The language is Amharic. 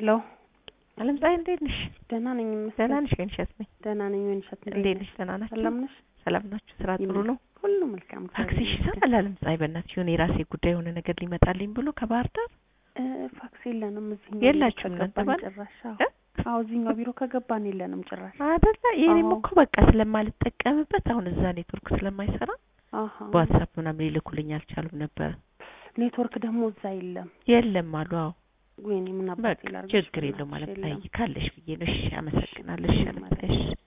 ሄሎ አለም ፀሐይ እንዴት ነሽ? ደህና ነኝ ይመስገን። ደህና ነሽ? ወይንሸት ነኝ። ደህና ነኝ ወይንሸት እንዴት ነሽ? ደህና ናችሁ? ሰላም ነሽ? ሰላም ናችሁ? ስራ ጥሩ ነው? ሁሉ መልካም። ታክሲሽ ይሰራል? አለም ፀሐይ በእናትሽ የሆነ የራሴ ጉዳይ የሆነ ነገር ሊመጣልኝ ብሎ ከባህር ዳር እ ፋክስ የለንም እዚህ የላችሁም እናንተ ባል? ጭራሽ። አዎ እ? አዎ እዚህኛው ቢሮ ከገባን የለንም ጭራሽ። አይደለ? የኔም አዎ። እኮ በቃ ስለማልጠቀምበት አሁን እዛ ኔትወርክ ስለማይሰራ አሃ በዋትሳፕ ምናምን ሊልኩልኝ አልቻሉም ነበረ። ኔትወርክ ደግሞ እዛ የለም። የለም አሉ። አዎ ወይኔ ምን አባቴ በቃ ላድርግሽ ችግር የለውም በእናትሽ፣ ማለት የለም። ላይ ካለሽ ብዬ ነው። እሺ አመሰግናለሁ። እሺ አለም ፀሐይ እሺ